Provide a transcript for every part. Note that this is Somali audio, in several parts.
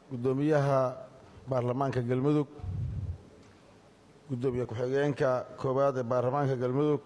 guddoomiyaha baarlamaanka galmudug guddoomiye ku-xigeenka koowaad ee baarlamaanka galmudug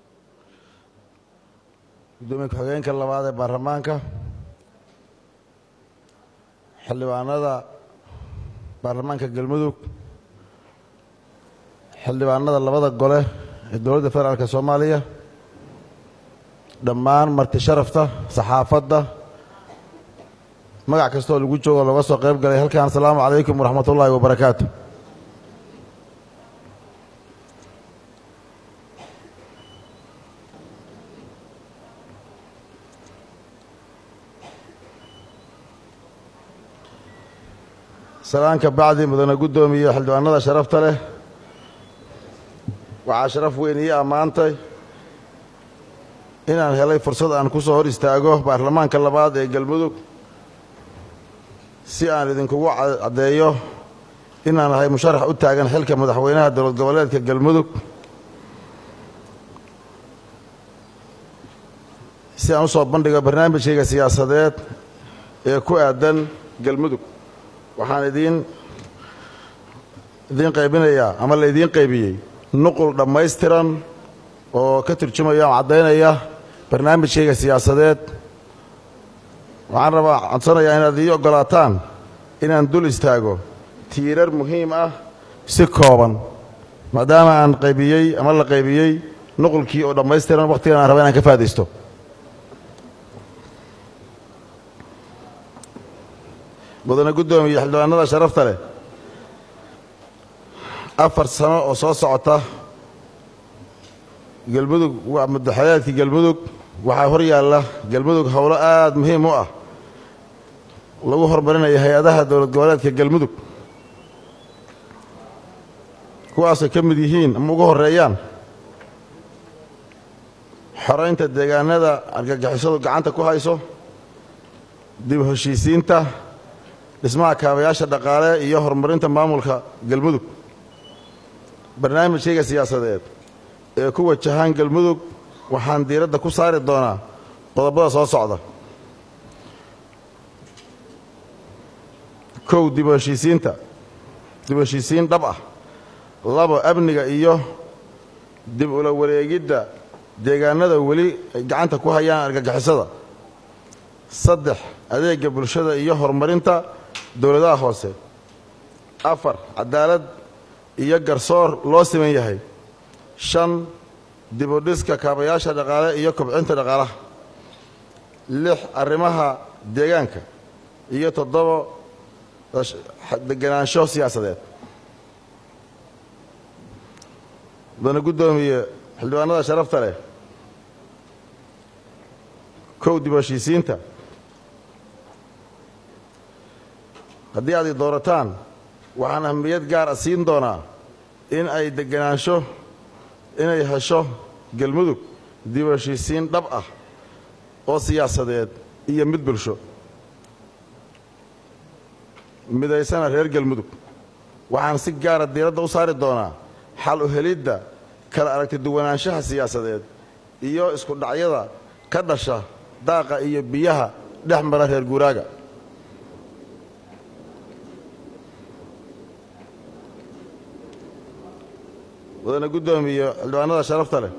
guddoomiye ku-xigeenka labaad ee baarlamaanka xildhibaanada baarlamaanka galmudug xildhibaanada labada gole ee dowladda federaalk soomaaliya dhammaan marti sharafta saxaafadda magac kastooo lagu joogo looga soo qayb galay halkan asalaamu calaykum waraxmat ullaahi wabarakaatu salaanka bacdi mudane guddoomiye xildhibaanada sharafta leh waxaa sharaf weyn ii ammaantay inaan helay fursad aan ku soo hor istaago baarlamaanka labaad ee galmudug si aan idinkugu caddeeyo inaan ahay musharax u taagan xilka madaxweynaha dowlad goboleedka galmudug si aan u soo bandhigo barnaamijkayga siyaasadeed ee ku aadan galmudug waxaan idiin idiin qaybinayaa ama la idiin qaybiyey nuqul dhammaystiran oo ka turjumaya oo caddaynaya barnaamijkayga siyaasadeed waxaan rabaa codsanayaa inaad ii oggolaataan inaan dul istaago tiirar muhiim ah si kooban maadaama aan qaybiyey ama la qaybiyey nuqulkii oo dhammaystiran wakhtigan aan raba inaan ka faa'idaysto mudane guddoomiye xildhibaanada sharafta leh afar sano oo soo socota galmudug waa madaxayaadkii galmudug waxaa hor yaalla galmudug howlo aad muhiim u ah lagu horumarinaya hay-adaha dowlad goboleedka galmudug kuwaasay ka mid yihiin ama ugu horreeyaan xoraynta deegaanada argagixisadu gacanta ku hayso dib heshiisiinta dhismaha kaabayaasha dhaqaale iyo horumarinta maamulka galmudug barnaamijkayga siyaasadeed ee ku wajahaan galmudug waxaan diiradda ku saari doonaa qodobada soo socda kow dib u heshiisiinta dib u heshiisiin dhab ah labo amniga iyo dib ula wareegidda deegaanada weli ay gacanta ku hayaan argagixisada saddex adeegga bulshada iyo horumarinta dowladaha hoose afar cadaalad iyo garsoor loo siman yahay shan dibudhiska kaabayaasha dhaqaale iyo kobcinta dhaqaalaha lix arrimaha deegaanka iyo toddobo deganaansho siyaasadeed mudane guddoomiye xildhibaanada sharafta leh kow dib u heshiisiinta haddii aad i doorataan waxaan ahmiyad gaar a siin doonaa in ay deganaansho inay hesho galmudug dib u heshiisiin dhab ah oo siyaasadeed iyo mid bulsho midaysana reer galmudug waxaan si gaara diiradda u saari doonaa xal u helidda kala aragti duwanaanshaha siyaasadeed iyo isku dhacyada ka dhasha daaqa iyo biyaha dhex mara reer guuraaga mudane guddoomiye xildhibaanada sharafta leh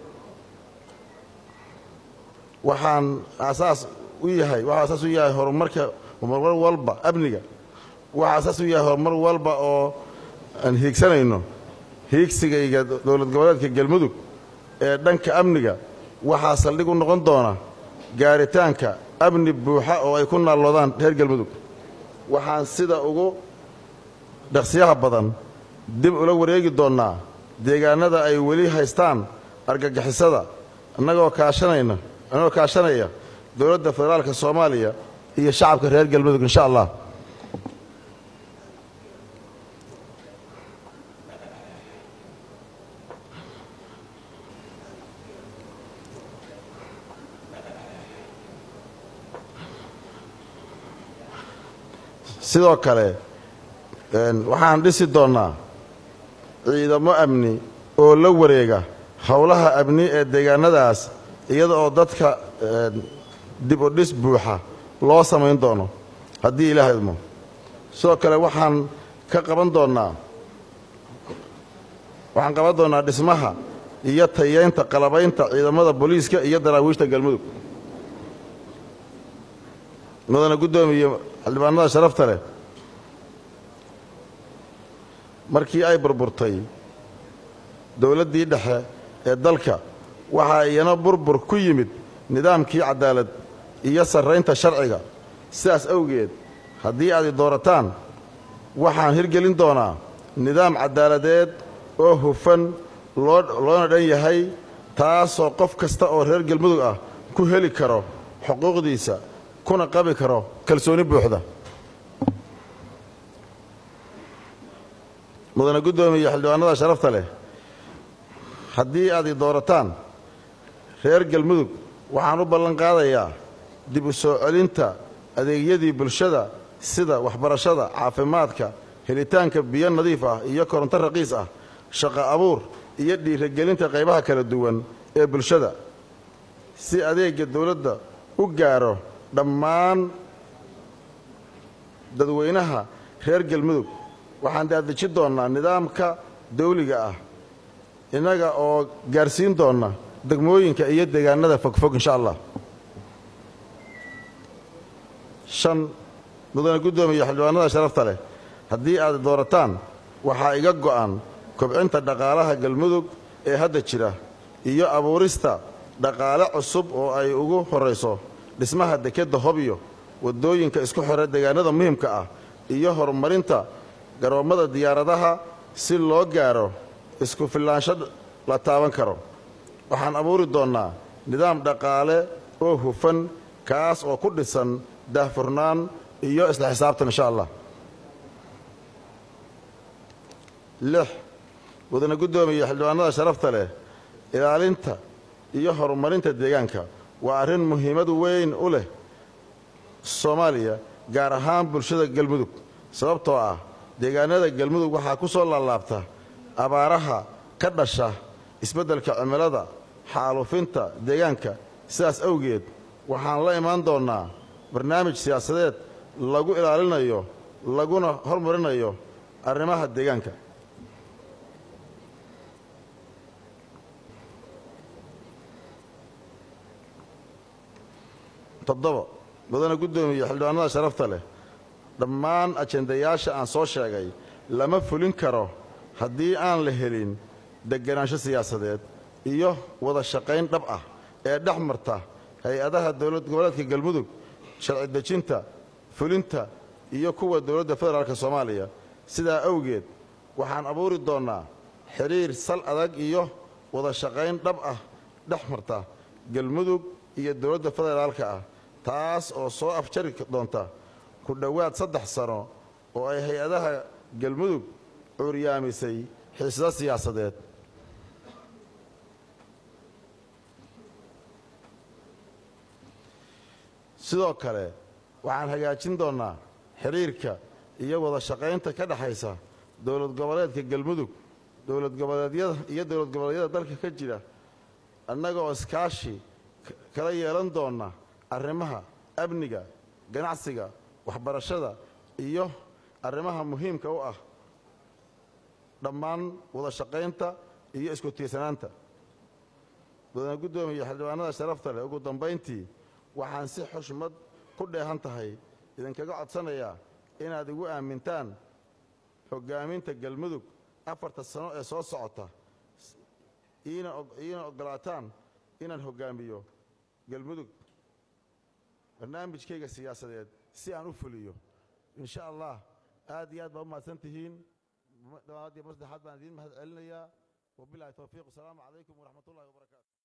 waxaan aasaas u yahay waxaa asaas u yahay horumarka horumar walba amniga waxaa asaas u yahay horumar walba oo aan hiigsanayno hiigsigayga dowlad goboleedka galmudug ee dhanka amniga waxaa saldhig u noqon doona gaaritaanka amni buuxa oo ay ku naalloodaan reer galmudug waxaan sida ugu dhaqsiyaha badan dib ula wareegi doonnaa deegaanada ay weli haystaan argagixisada annagoo kaashanayna annagoo kaashanaya dowladda federaalka soomaaliya iyo shacabka reer galmudug insha allah sidoo kale waxaan dhisi doonnaa ciidamo amni oo la wareega howlaha amni ee deegaanadaas iyada oo dadka dib u dhis buuxa loo samayn doono haddii ilaah idmo sidoo kale waxaan ka qaban doonnaa waxaan qaban doonnaa dhismaha iyo tayeynta qalabaynta ciidamada booliiska iyo daraawiishta galmudug mudana guddoomiye xildhibaanada sharafta leh markii ay burburtay dowladdii dhexe ee dalka waxaa iyana burbur ku yimid nidaamkii cadaalad iyo sarraynta sharciga sidaas awgeed haddii aad i doorataan waxaan hirgelin doonaa nidaam caddaaladeed oo hufan loona dhan yahay taasoo qof kasta oo reer galmudug ah ku heli karo xuquuqdiisa kuna qabi karo kalsooni buuxda mudane guddoomiye xildhibaanada sharafta leh haddii aad i doorataan reer galmudug waxaan u ballan qaadayaa dib u soo celinta adeegyadii bulshada sida waxbarashada caafimaadka helitaanka biyo nadiif ah iyo koronto raqiis ah shaqo abuur iyo dhiiragelinta qaybaha kala duwan ee bulshada si adeegga dowladda u gaaro dhammaan dadweynaha reer galmudug waxaan daadejin doonnaa nidaamka dawliga ah innaga oo gaarsiin doonna degmooyinka iyo deegaanada fogfog insha allah shan mudane guddoomiye xildhibaanada sharafta leh haddii aad doorataan waxaa iga go'an kobcinta dhaqaalaha galmudug ee hadda jira iyo abuurista dhaqaale cusub oo ay ugu horrayso dhismaha dekedda hobyo waddooyinka isku xidha deegaanada muhimka ah iyo horumarinta garoommada diyaaradaha si loo gaaro isku fillaansho la taaban karo waxaan abuuri doonnaa nidaam dhaqaale oo hufan kaas oo ku dhisan daahfurnaan iyo isla xisaabtan insha allah lix mudane guddoomiye xildhibaanada sharafta leh ilaalinta iyo horumarinta deegaanka waa arrin muhiimad weyn u leh soomaaliya gaar ahaan bulshada galmudug sababtoo ah deegaanada galmudug waxaa ku soo laalaabta abaaraha ka dhasha isbeddelka cimilada xaalufinta deegaanka sidaas awgeed waxaan la imaan doonnaa barnaamij siyaasadeed lagu ilaalinayo laguna hormarinayo arrimaha deegaanka toddoba mudane guddoomiye xildhibaanada sharafta leh dhammaan ajendayaasha aan soo sheegay lama fulin karo haddii aan la helin degganaansho siyaasadeed iyo wada shaqayn dhab ah ee dhex marta hay-adaha dowlad goboleedka galmudug sharci dejinta fulinta iyo kuwa dowladda federaalk soomaaliya sidaa awgeed waxaan abuuri doonnaa xidhiir sal adag iyo wada shaqayn dhab ah dhex marta galmudug iyo dowladda federaalka ah taas oo soo afjari doonta ku dhowaad saddex sano oo ay hay-adaha galmudug cuuryaamisay xiisado siyaasadeed sidoo kale waxaan hagaajin doonnaa xidhiirka iyo wada shaqaynta ka dhexaysa dowlad goboleedka galmudug dowlad goboleedyada iyo dowlad goboleedyada dalka ka jira annaga oo iskaashi kala yeelan doonna arrimaha amniga ganacsiga waxbarashada iyo arrimaha muhiimka u ah dhammaan wada shaqaynta iyo isku tiirsanaanta mudane guddoomiye xildhibaanada sharafta leh ugu dambayntii waxaan si xushmad ku dheehan tahay idinkaga codsanayaa inaad igu aamintaan hoggaaminta galmudug afarta sano ee soo socota iina oggolaataan inaan hoggaamiyo galmudug barnaamijkayga siyaasadeed si aan u fuliyo in sha allah aad iyo aad baa u mahadsan tihiin dhawaad iyo mar saddexaad baan idiin mahad celinayaa wabilahi towfiiq wasalaamu calaykum waraxmat ullahi wabarakaatu